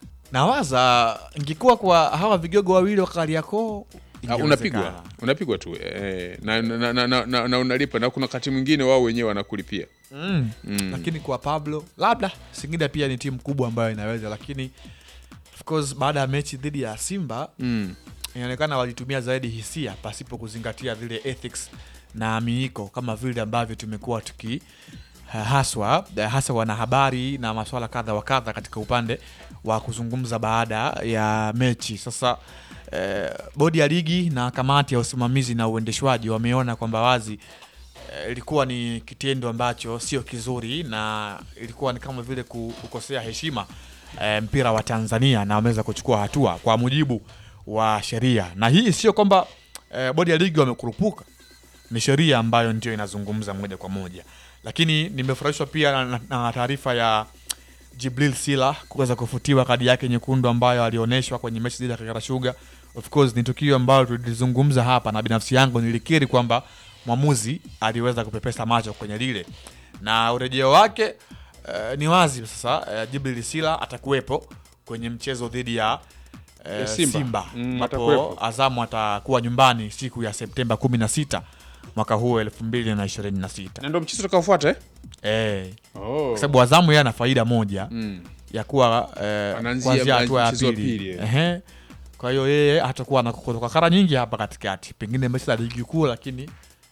Nawaza ingekuwa kwa hawa vigogo wawili wa Kariakoo ah, unapigwa unapigwa tu eh, na, na, na, na, na, na unalipa na kuna wakati mwingine wao wenyewe wanakulipia mm. Mm. Lakini kwa Pablo labda Singida pia ni timu kubwa ambayo inaweza, lakini of course baada ya mechi dhidi ya Simba mm. inaonekana walitumia zaidi hisia pasipo kuzingatia vile ethics na miiko kama vile ambavyo tumekuwa tuki ha- haswa hasa wanahabari na maswala kadha wa kadha katika upande wa kuzungumza baada ya mechi. Sasa eh, bodi ya ligi na kamati ya usimamizi na uendeshwaji wameona kwamba wazi eh, ilikuwa ni kitendo ambacho sio kizuri na ilikuwa ni kama vile ku- kukosea heshima eh, mpira wa Tanzania na wameweza kuchukua hatua kwa mujibu wa sheria, na hii sio kwamba eh, bodi ya ligi wamekurupuka, ni sheria ambayo ndio inazungumza moja kwa moja, lakini nimefurahishwa pia na, na, na taarifa ya Jibril Sila kuweza kufutiwa kadi yake nyekundu ambayo alionyeshwa kwenye mechi dhidi ya Kagera Sugar. Of course ni tukio ambalo tulizungumza hapa, na binafsi yangu nilikiri kwamba mwamuzi aliweza kupepesa macho kwenye lile, na urejeo wake eh, ni wazi sasa. eh, Jibril Sila atakuwepo kwenye mchezo dhidi ya eh, Ya Simba. Simba Mm, ambapo atakuwepo. Azamu atakuwa nyumbani siku ya Septemba 16 mwaka huu 2026. na ndo mchezo utakaofuata eh? Eh, oh. kwa sababu Azamu yeye ana faida moja mm. ya kuwa eh, Anaanzia kuanzia hatua ya mchezo wa pili. pili, eh. Ehe. Kwa hiyo yeye hatakuwa na kutoka kara nyingi hapa katikati, pengine mechi za ligi kuu, lakini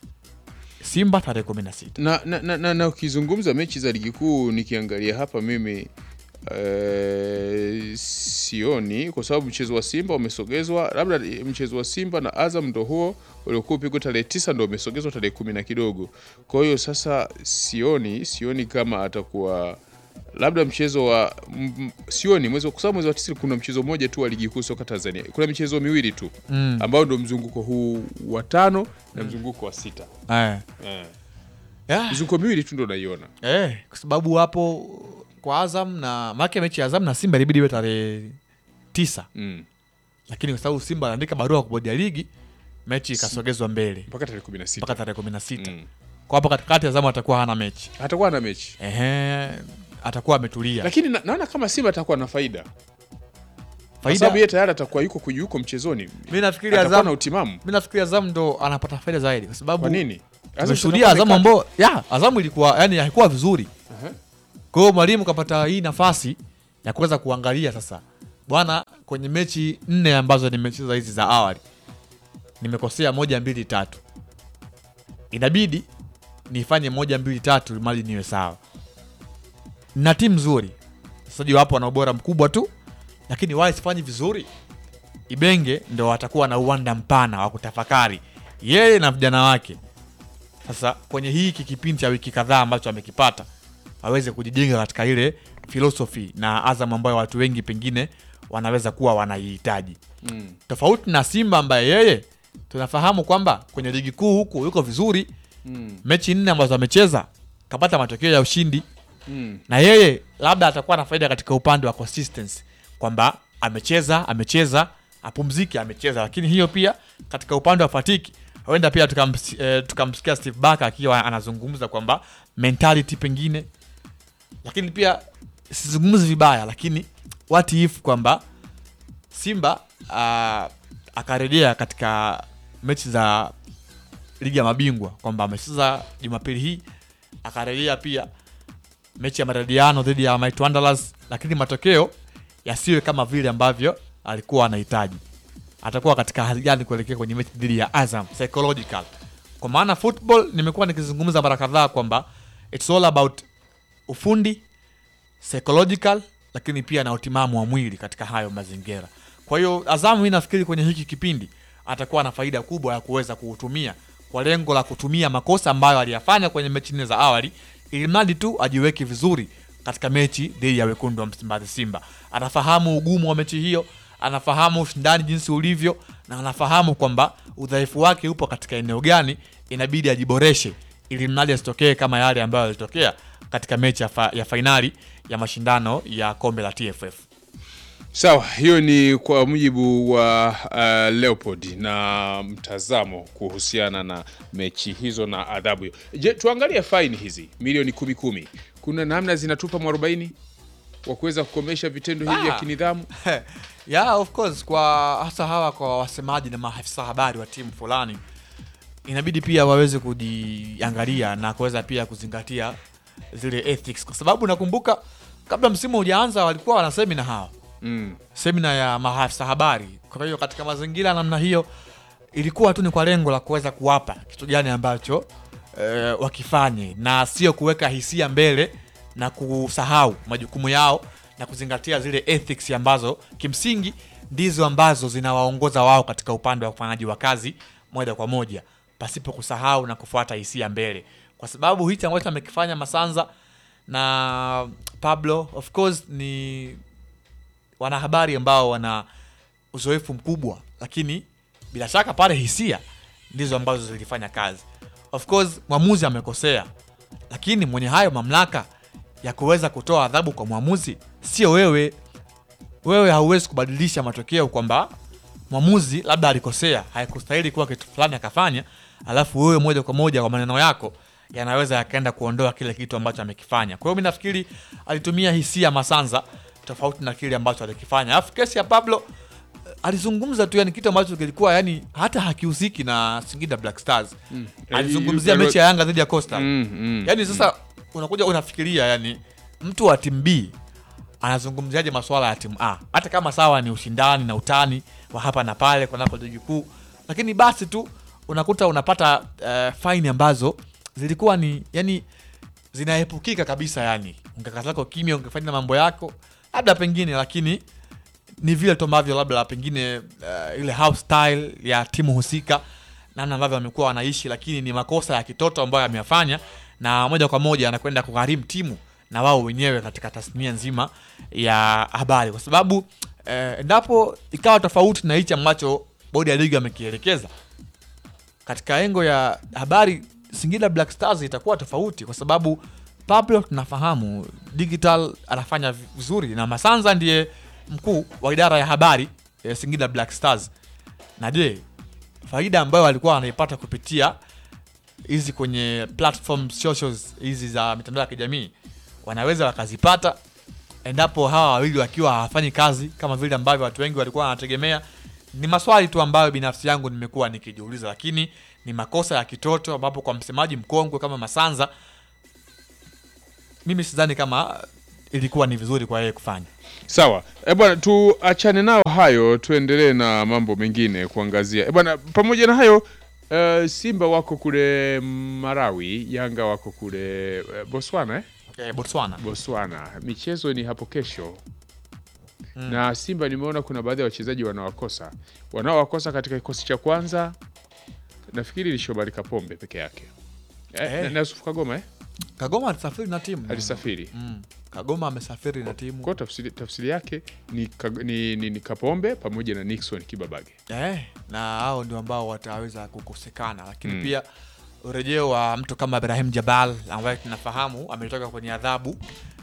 Simba tarehe 16. na, na, na, na, na ukizungumza mechi za ligi kuu nikiangalia hapa mimi eh, sioni kwa sababu mchezo wa Simba umesogezwa, labda mchezo wa Simba na Azam ndo huo uliokuwa upigwa tarehe tisa ndo umesogezwa tarehe kumi na kidogo. Kwa hiyo sasa sioni sioni kama atakuwa labda mchezo wa m, m- sioni mwezi wa- kwa sababu mwezi wa tisa kuna mchezo mmoja tu wa ligi kuu soka Tanzania, kuna michezo miwili tu Mm. ambao ndo mzunguko huu wa tano na mzunguko wa sita Eh. eh. yeah. mizunguko miwili tu ndo naiona Eh, kwa sababu hapo kwa Azam na make mechi ya Azam na Simba ilibidi iwe tarehe tisa, mm. lakini kwa sababu Simba anaandika barua kwa bodi ya ligi mechi ikasogezwa mbele mpaka tarehe kumi na sita mpaka tarehe kumi na sita. mm. Kwa hapo katikati Azam atakuwa hana mechi hatakuwa na mechi ehe, atakuwa ametulia. lakini na, naona kama Simba atakuwa na faida kwa Faida sababu yeye tayari atakuwa yuko kuju- yuko mchezoni mimi nafikiri atakuwa na Azam, utimamu mimi nafikiri Azam ndo anapata faida zaidi kwa sababu kwa nini tumeshuhudia Azamu ambao ya Azamu ilikuwa yani haikuwa vizuri. Aha. Kwa hiyo mwalimu kapata hii nafasi ya kuweza kuangalia sasa, bwana, kwenye mechi nne ambazo nimecheza hizi za awali nimekosea moja mbili tatu, inabidi nifanye moja mbili tatu mali niwe sawa. Na timu nzuri, wachezaji wapo wana ubora mkubwa tu, lakini wale sifanyi vizuri, Ibenge ndo watakuwa na uwanda mpana wa kutafakari yeye na vijana wake sasa kwenye hiki kipindi cha wiki kadhaa ambacho amekipata aweze kujijenga katika ile philosophy na Azam ambayo watu wengi pengine wanaweza kuwa wanaihitaji, mm. tofauti na Simba ambaye yeye tunafahamu kwamba kwenye ligi kuu huku yuko vizuri. Mm. Mechi nne ambazo amecheza kapata matokeo ya ushindi, Mm. na yeye labda atakuwa na faida katika upande wa consistency kwamba amecheza amecheza apumzike amecheza, lakini hiyo pia katika upande wa fatiki huenda pia tukams- eh, tukamsikia Steve Barker akiwa anazungumza kwamba mentality pengine, lakini pia sizungumzi vibaya, lakini what if kwamba Simba uh, akarejea katika mechi za ligi ya mabingwa kwamba amecheza Jumapili hii akarejea pia mechi ya marediano dhidi ya Might Wanderers, lakini matokeo yasiwe kama vile ambavyo alikuwa anahitaji. Atakuwa katika hali gani kuelekea kwenye mechi dhidi ya Azam psychological? Kwa maana football, nimekuwa nikizungumza mara kadhaa kwamba it's all about ufundi psychological, lakini pia na utimamu wa mwili katika hayo mazingira. Kwa hiyo Azam, mimi nafikiri kwenye hiki kipindi atakuwa na faida kubwa ya kuweza kuutumia kwa lengo la kutumia makosa ambayo aliyafanya kwenye mechi nne za awali, ili mradi tu ajiweke vizuri katika mechi dhidi ya wekundu wa Msimbazi Simba. Anafahamu ugumu wa mechi hiyo, anafahamu ushindani jinsi ulivyo, na anafahamu kwamba udhaifu wake upo katika eneo gani, inabidi ajiboreshe ili mradi asitokee kama yale ambayo yalitokea katika mechi ya, fa ya fainali ya mashindano ya kombe la TFF. Sawa, hiyo ni kwa mujibu wa uh, Leopold na mtazamo kuhusiana na mechi hizo na adhabu hiyo. Je, tuangalie faini hizi milioni kumi kumi, kuna namna zinatupa mwarobaini wa kuweza kukomesha vitendo hivi vya Ah. kinidhamu? yeah, of course kwa hasa hawa kwa wasemaji na maafisa habari wa timu fulani inabidi pia waweze kujiangalia na kuweza pia kuzingatia zile ethics, kwa sababu nakumbuka kabla msimu hujaanza walikuwa wana semina hawa Mm. semina ya maafisa habari. Kwa hiyo katika mazingira ya namna hiyo ilikuwa tu ni kwa lengo la kuweza kuwapa kitu gani ambacho eh, wakifanye na sio kuweka hisia mbele na kusahau majukumu yao na kuzingatia zile ethics ambazo kimsingi ndizo ambazo zinawaongoza wao katika upande wa ufanyaji wa kazi moja kwa moja pasipo kusahau na kufuata hisia mbele, kwa sababu hichi ambacho amekifanya Masanza na Pablo of course ni wanahabari ambao wana uzoefu mkubwa, lakini bila shaka pale hisia ndizo ambazo zilifanya kazi. Of course mwamuzi amekosea, lakini mwenye hayo mamlaka ya kuweza kutoa adhabu kwa mwamuzi sio wewe. Wewe hauwezi kubadilisha matokeo kwamba mwamuzi labda alikosea, haikustahili kuwa kitu fulani akafanya, alafu wewe moja kwa moja kwa maneno yako yanaweza yakaenda kuondoa kile kitu ambacho amekifanya. Kwa hiyo mi nafikiri alitumia hisia Masanza tofauti na kile ambacho alikifanya. Alafu kesi ya Pablo eh, alizungumza tu yani kitu ambacho kilikuwa yani hata hakihusiki na Singida Black Stars. Alizungumzia Eh, mechi ya Yanga dhidi ya Coastal. Mm, mm. Yaani sasa unakuja unafikiria yani mtu wa timu B anazungumziaje masuala ya timu A, hata kama sawa ni ushindani na utani wa hapa na pale kunako ligi kuu, lakini basi tu unakuta unapata uh, faini ambazo zilikuwa ni yani zinaepukika kabisa, yani ungekaa zako kimya, ungefanya mambo yako labda pengine, lakini ni vile tu ambavyo labda pengine uh, ile house style ya timu husika, namna ambavyo wamekuwa wanaishi, lakini ni makosa ya kitoto ambayo ameyafanya, na moja kwa moja anakwenda kugharimu timu na wao wenyewe katika tasnia nzima ya habari, kwa sababu eh, endapo ikawa tofauti na hichi ambacho bodi ya ligi amekielekeza katika engo ya habari Singida Black Stars itakuwa tofauti kwa sababu Pablo tunafahamu digital anafanya vizuri na Masanza ndiye mkuu wa idara ya habari ya Singida Black Stars. Na je, faida ambayo alikuwa anaipata kupitia hizi kwenye platform socials hizi za mitandao ya kijamii wanaweza wakazipata endapo hawa wawili wakiwa hawafanyi kazi kama vile ambavyo watu wengi walikuwa wanategemea. Ni maswali tu ambayo binafsi yangu nimekuwa nikijiuliza, lakini ni makosa ya kitoto, ambapo kwa msemaji mkongwe kama Masanza, mimi sidhani kama ilikuwa ni vizuri kwa yeye kufanya. Sawa e bwana, tuachane nao hayo, tuendelee na mambo mengine kuangazia. E bwana, pamoja na hayo eh, Simba wako kule Marawi, Yanga wako kule eh, Botswana eh? Eh, Botswana Botswana. Michezo ni hapo kesho na Simba nimeona kuna baadhi ya wachezaji wanawakosa wanaowakosa katika kikosi cha kwanza, nafikiri ni Shomari Kapombe peke yake eh, Eh. na- na Yusuf Kagoma eh? Kagoma alisafiri na timu alisafiri mm. Kagoma amesafiri na timu kwa tafsiri, tafsiri yake ni, Kag- ni, ni, ni Kapombe pamoja na Nixon Kibabage. eh, na hao ndio ambao wataweza kukosekana, lakini Mm. pia urejeo wa mtu kama Ibrahim Jabal ambaye tunafahamu ametoka kwenye adhabu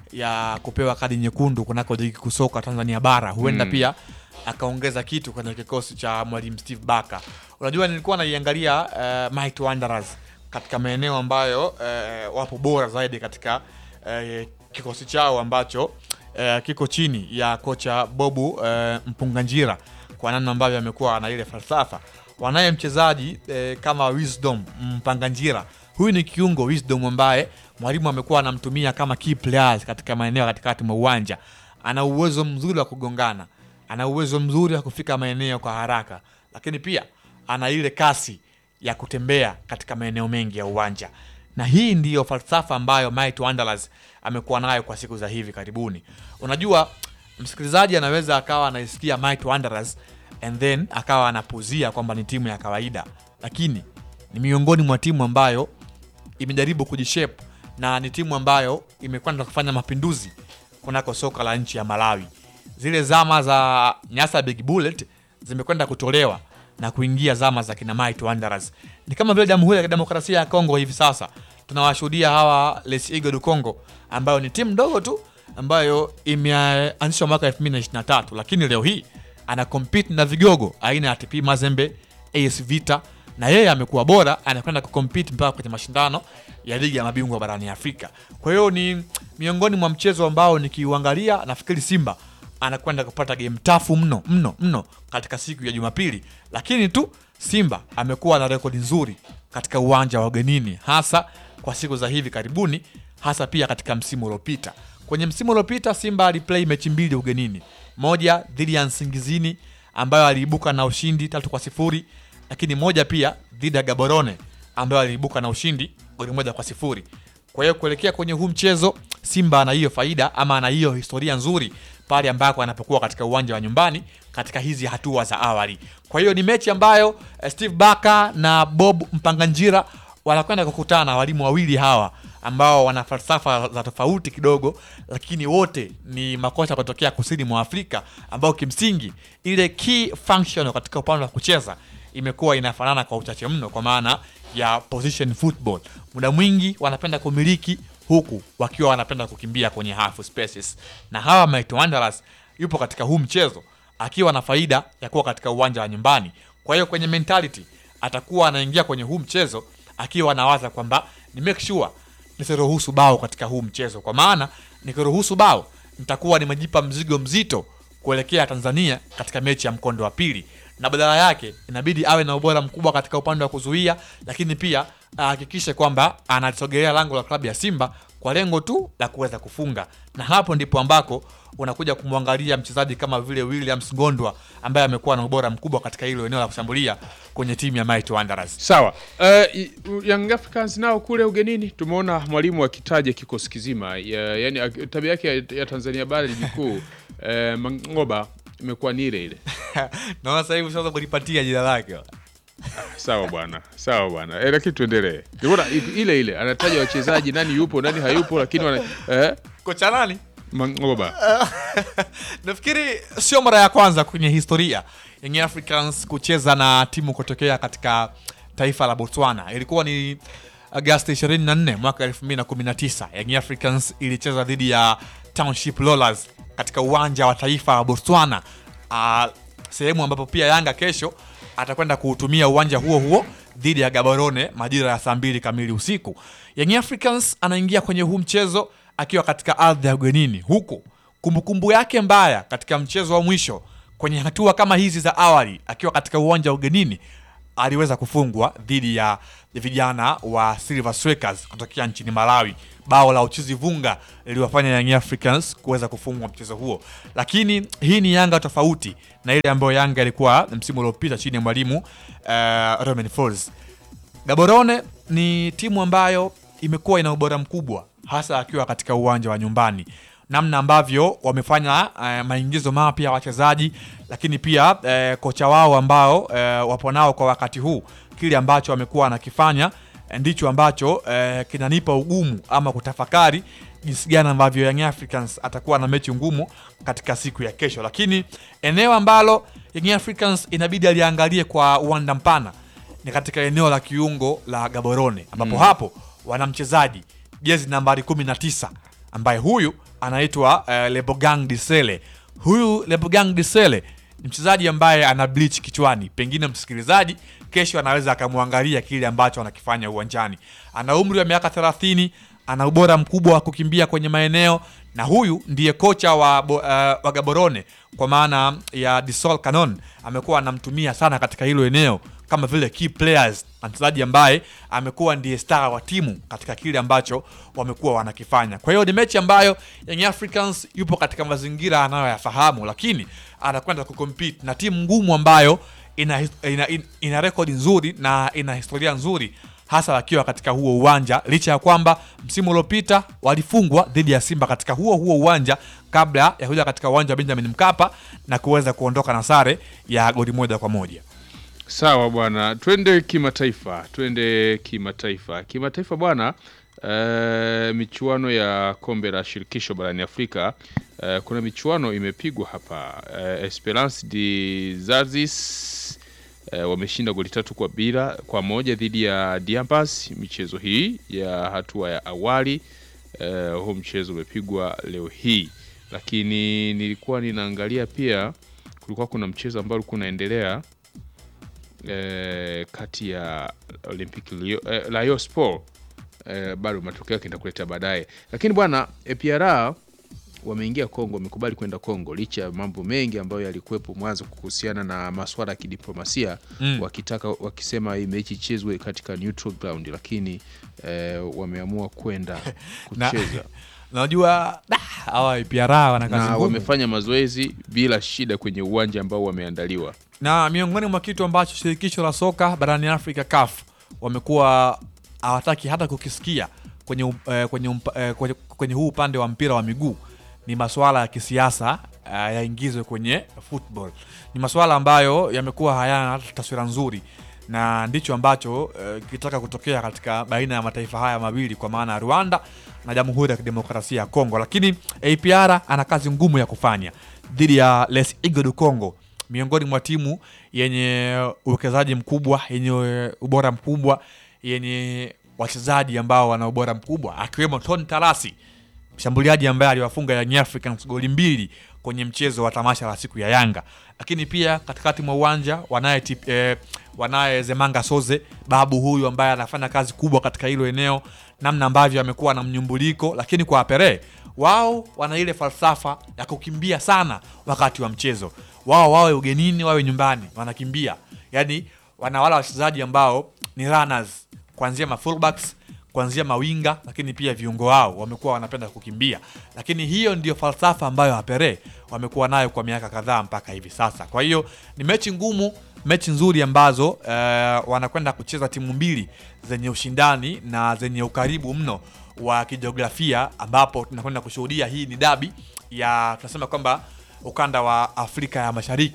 ya kupewa kadi nyekundu kunako ligi kusoka Tanzania bara, huenda Mm. pia akaongeza kitu kwenye kikosi cha mwalimu Steve Barker. Unajua, nilikuwa naiangalia uh, Mighty Wanderers katika maeneo ambayo uh, wapo bora zaidi katika uh, kikosi chao ambacho uh, kiko chini ya kocha Bobu uh, Mpunganjira kwa namna ambavyo amekuwa na ile falsafa. Wanaye mchezaji eh, kama Wisdom Mpanganjira. Huyu ni kiungo Wisdom ambaye mwalimu amekuwa anamtumia kama key players katika maeneo katikati mwa uwanja. Ana uwezo mzuri wa kugongana, ana uwezo mzuri wa kufika maeneo kwa haraka, lakini pia ana ile kasi ya kutembea katika maeneo mengi ya uwanja, na hii ndiyo falsafa ambayo Mighty Wanderers amekuwa nayo kwa siku za hivi karibuni. Unajua, msikilizaji anaweza akawa anaisikia Mighty Wanderers and then akawa anapuzia kwamba ni timu ya kawaida, lakini ni miongoni mwa timu ambayo imejaribu kujishape na ni timu ambayo imekwenda kufanya mapinduzi kunako soka la nchi ya Malawi. Zile zama za Nyasa Big Bullet zimekwenda kutolewa na kuingia zama za kina Mighty Wanderers. Ni kama vile Jamhuri ya Demokrasia ya Kongo hivi sasa tunawashuhudia hawa Les Eagles du Congo ambayo ni timu ndogo tu ambayo imeanzishwa mwaka 2023 lakini leo hii ana compete na vigogo aina ya TP Mazembe, AS Vita na yeye amekuwa bora, anakwenda kucompete mpaka kwenye mashindano ya ligi ya mabingwa barani Afrika. Kwa hiyo ni miongoni mwa mchezo ambao nikiuangalia, nafikiri Simba anakwenda kupata game tafu mno mno mno katika siku ya Jumapili, lakini tu Simba amekuwa na rekodi nzuri katika uwanja wa ugenini, hasa kwa siku za hivi karibuni, hasa pia katika msimu uliopita. Kwenye msimu uliopita Simba aliplay mechi mbili ugenini, moja dhidi ya Nsingizini ambayo aliibuka na ushindi tatu kwa sifuri lakini moja pia dhidi ya Gaborone ambayo aliibuka na ushindi goli moja kwa sifuri. Kwa hiyo kuelekea kwenye huu mchezo Simba ana hiyo faida ama ana hiyo historia nzuri pale ambako anapokuwa katika uwanja wa nyumbani katika hizi hatua za awali. Kwa hiyo ni mechi ambayo eh, Steve Barker na Bob Mpanganjira wanakwenda kukutana, walimu wawili hawa ambao wana falsafa za tofauti kidogo, lakini wote ni makocha kutokea kusini mwa Afrika ambao kimsingi ile key function katika upande wa kucheza imekuwa inafanana kwa uchache mno, kwa maana ya position football. Muda mwingi wanapenda kumiliki huku wakiwa wanapenda kukimbia kwenye half spaces, na hawa Mighty Wanderers yupo katika huu mchezo akiwa na faida ya kuwa katika uwanja wa nyumbani. Kwa hiyo kwenye mentality atakuwa anaingia kwenye huu mchezo akiwa anawaza kwamba ni make sure nisiruhusu bao katika huu mchezo, kwa maana nikiruhusu bao nitakuwa nimejipa mzigo mzito kuelekea Tanzania katika mechi ya mkondo wa pili, na badala yake inabidi awe na ubora mkubwa katika upande wa kuzuia, lakini pia ahakikishe kwamba analisogelea lango la klabu ya Simba kwa lengo tu la kuweza kufunga, na hapo ndipo ambako unakuja kumwangalia mchezaji kama vile Williams Ngondwa ambaye amekuwa na ubora mkubwa katika hilo eneo la kushambulia kwenye timu ya Mighty Wanderers. Sawa. Uh, Young Africans nao kule ugenini tumeona mwalimu akitaja kikosi kizima ya, yani ak- tabia yake ya, ya Tanzania bara ligi kuu uh, Mangoba imekuwa ni ile ile. Naona sasa hivi sasa kulipatia jina lake. Sawa bwana, sawa bwana. Eh, lakini tuendelee. Nimeona i- ile ile anataja wachezaji nani yupo nani hayupo, lakini wana, eh, Kocha nani? Mangoba Nafikiri sio mara ya kwanza kwenye historia Young Africans kucheza na timu kutokea katika taifa la Botswana. Ilikuwa ni Agosti 24 mwaka 2019 Young Africans ilicheza dhidi ya Township Rollers katika uwanja wa taifa wa Botswana, uh, sehemu ambapo pia Yanga kesho atakwenda kuutumia uwanja huo huo dhidi ya Gaborone majira ya saa mbili kamili usiku. Young Africans anaingia kwenye huu mchezo akiwa katika ardhi ya ugenini, huku kumbukumbu yake mbaya katika mchezo wa mwisho kwenye hatua kama hizi za awali akiwa katika uwanja wa ugenini aliweza kufungwa dhidi ya vijana wa Silver Strikers kutokea nchini Malawi. Bao la uchizi vunga liliwafanya Young Africans kuweza kufungwa mchezo huo, lakini hii ni Yanga tofauti na ile ambayo Yanga ilikuwa msimu uliopita chini ya mwalimu uh, Romain Folz. Gaborone ni timu ambayo imekuwa ina ubora mkubwa hasa akiwa katika uwanja wa nyumbani namna ambavyo wamefanya uh, maingizo mapya ya wachezaji, lakini pia uh, kocha wao ambao uh, wapo nao kwa wakati huu, kile ambacho wamekuwa wanakifanya ndicho ambacho uh, kinanipa ugumu ama kutafakari jinsi gani ambavyo Young Africans atakuwa na mechi ngumu katika siku ya kesho, lakini eneo ambalo Young Africans inabidi aliangalie kwa uwanda mpana ni katika eneo la kiungo la Gaborone ambapo mm. hapo wana mchezaji jezi nambari 19 ambaye huyu anaitwa uh, Lebogang Disele. Huyu Lebogang Disele ni mchezaji ambaye ana bleach kichwani, pengine msikilizaji kesho anaweza akamwangalia kile ambacho anakifanya uwanjani. Ana umri wa miaka 30, ana ubora mkubwa wa kukimbia kwenye maeneo, na huyu ndiye kocha wa, uh, wa Gaborone kwa maana ya Disol Canon amekuwa anamtumia sana katika hilo eneo kama vile key players na mchezaji ambaye amekuwa ndiye star wa timu katika kile ambacho wamekuwa wanakifanya. Kwa hiyo ni mechi ambayo Young Africans yupo katika mazingira anayoyafahamu, lakini anakwenda kucompete na timu ngumu ambayo ina, ina, ina, ina rekodi nzuri na ina historia nzuri hasa wakiwa katika huo uwanja, licha ya kwamba msimu uliopita walifungwa dhidi ya Simba katika huo huo uwanja kabla ya kuja katika uwanja wa Benjamin Mkapa na kuweza kuondoka na sare ya goli moja kwa moja. Sawa bwana, twende kimataifa, twende kimataifa. Kimataifa bwana, uh, michuano ya kombe la shirikisho barani Afrika uh, kuna michuano imepigwa hapa uh, Esperance de Zazis uh, wameshinda goli tatu kwa bila kwa moja dhidi ya Diambas. Michezo hii ya hatua ya awali uh, huu mchezo umepigwa leo hii, lakini nilikuwa ninaangalia pia, kulikuwa kuna mchezo ambao ulikuwa unaendelea Eh, kati ya Olympic Lio, eh, Lyon Sport eh, bado matokeo yake nitakuletea baadaye, lakini bwana APR wameingia Kongo, wamekubali kwenda Kongo licha ya mambo mengi ambayo yalikuwepo mwanzo kuhusiana na masuala ya kidiplomasia Mm. wakitaka wakisema hii mechi ichezwe katika neutral ground, lakini eh, wameamua kwenda Na- kucheza Najua da, hawa IPR wana kazi na ngumu. wamefanya mazoezi bila shida kwenye uwanja ambao wameandaliwa. na miongoni mwa kitu ambacho shirikisho la soka barani Afrika CAF wamekuwa hawataki hata kukisikia kwenye, u- eh, kwenye, umpa- eh, kwenye, kwenye huu upande wa mpira wa miguu ni masuala ya kisiasa eh, yaingizwe kwenye football. Ni masuala ambayo yamekuwa hayana hata taswira nzuri na ndicho ambacho eh, kitaka kutokea katika baina ya mataifa haya mawili kwa maana ya Rwanda na Jamhuri ya Kidemokrasia ya Kongo, lakini APR ana kazi ngumu ya kufanya dhidi ya Les Eagles du Congo miongoni mwa timu yenye uwekezaji mkubwa yenye ubora mkubwa yenye wachezaji ambao wana ubora mkubwa akiwemo Tony Tarasi mshambuliaji ambaye aliwafunga Young Africans goli mbili kwenye mchezo wa tamasha la siku ya Yanga, lakini pia katikati mwa uwanja wanaye tip, eh, wanaye Zemanga Soze babu huyu ambaye anafanya kazi kubwa katika hilo eneo, namna ambavyo amekuwa na mnyumbuliko, lakini kwa Apere wao wana ile falsafa ya kukimbia sana wakati wa mchezo wao, wawe ugenini wawe nyumbani, wanakimbia yani, wana wala wachezaji ambao ni runners kuanzia ma fullbacks kuanzia mawinga lakini pia viungo wao wamekuwa wanapenda kukimbia, lakini hiyo ndio falsafa ambayo Apere wamekuwa nayo kwa miaka kadhaa mpaka hivi sasa. Kwa hiyo ni mechi ngumu, mechi nzuri ambazo eh, wanakwenda kucheza timu mbili zenye ushindani na zenye ukaribu mno wa kijiografia, ambapo tunakwenda kushuhudia hii ni dabi ya tunasema kwamba ukanda wa Afrika ya Mashariki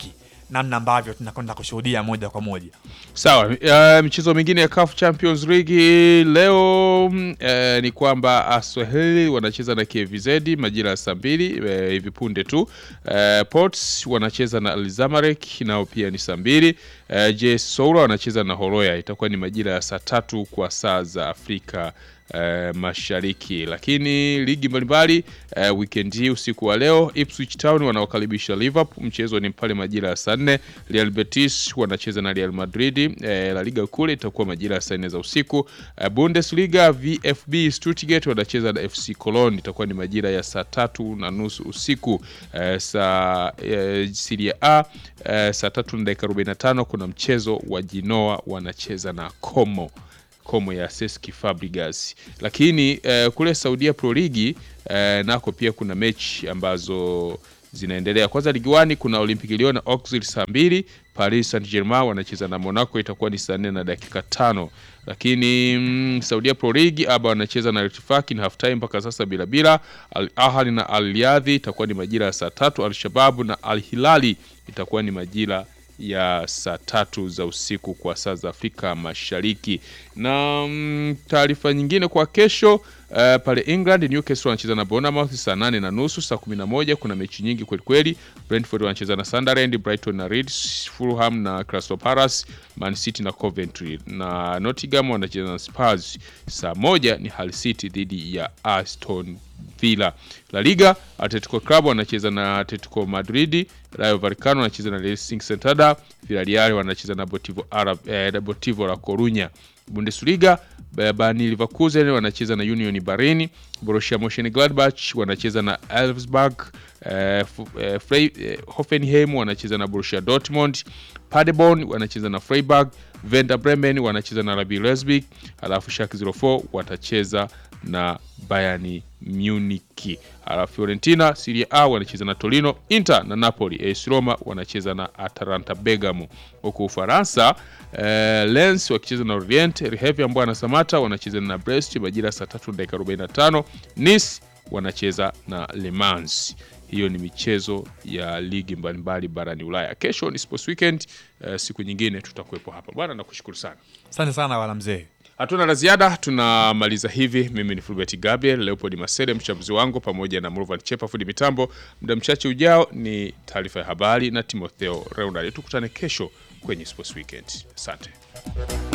namna ambavyo tunakwenda kushuhudia moja kwa moja. Sawa, uh, michezo mingine ya CAF Champions League leo mm, eh, ni kwamba Aswahili wanacheza na KVZ majira ya saa mbili eh, hivi punde tu. Eh, Ports wanacheza na Al Zamalek nao pia ni saa mbili. Eh, JS Soura wanacheza na Horoya itakuwa ni majira ya saa tatu kwa saa za Afrika eh, Mashariki. Lakini ligi mbalimbali eh, weekend hii usiku wa leo Ipswich Town wanaokaribisha Liverpool, mchezo ni pale majira ya saa nne. Real Betis wanacheza na Real Madrid eh, La Liga kule itakuwa majira ya saa nne za usiku. Eh, Bundesliga VfB Stuttgart wanacheza na FC Cologne itakuwa ni majira ya saa tatu na nusu usiku. Eh, saa eh, Serie A eh, saa tatu na dakika 45 kuna mchezo wa Genoa wanacheza na Como Como ya Cesc Fabregas. Lakini eh, kule Saudia Pro League eh, nako pia kuna mechi ambazo zinaendelea. Kwanza ligi wani kuna Olympic Lyon na Auxerre saa mbili, Paris Saint-Germain wanacheza na Monaco itakuwa ni saa nne na dakika tano. Lakini mm, Saudia Pro League aba wanacheza na Al-Ittifaq ni half time mpaka sasa bila bila. Al Ahly na Al Riyadh itakuwa ni majira ya saa tatu. Al Shabab na Al Hilali itakuwa ni majira ya saa tatu za usiku kwa saa za Afrika Mashariki. Na mm, taarifa nyingine kwa kesho uh, pale England Newcastle wanacheza na Bournemouth saa nane na nusu. Saa kumi na moja kuna mechi nyingi kweli kweli. Brentford wanacheza na Sunderland, Brighton na Leeds, Fulham na Crystal Palace, Man City na Coventry na Nottingham wanacheza na Spurs. Saa moja ni Hull City dhidi ya Aston Villa. La Liga Atletico Club wanacheza na Atletico Madrid, Rayo Vallecano wanacheza na Racing Santander, Villarreal wanacheza na Deportivo Arab, eh, Deportivo La Coruña. Bundesliga Bayer Leverkusen wanacheza na Union Berlin, Borussia Mönchengladbach wanacheza na Elfsberg, eh, eh, Frey, eh, Hoffenheim wanacheza na Borussia Dortmund, Paderborn wanacheza na Freiburg, Werder Bremen wanacheza na RB Leipzig, alafu Schalke 04 watacheza na Bayern Munich. Alafu Fiorentina Serie A wanacheza na Torino, Inter na Napoli, AS Roma wanacheza na Atalanta Bergamo. Huko Ufaransa eh, Lens wakicheza na Orient, Rehevi ambao na Samata wanacheza na Brest majira saa 3 dakika 45. Nice wanacheza na Le Mans. Hiyo ni michezo ya ligi mbalimbali barani Ulaya. Kesho ni Sports Weekend. Eh, siku nyingine tutakuwepo hapa bwana, nakushukuru sana. Asante sana wala mzee. Hatuna la ziada, tunamaliza hivi. Mimi ni Fulbert Gabriel, Leopold Masede mchambuzi wangu, pamoja na Mrovan Chepa fundi mitambo. Muda mchache ujao ni taarifa ya habari na Timotheo Reunali. Tukutane kesho kwenye Sports Weekend. Asante.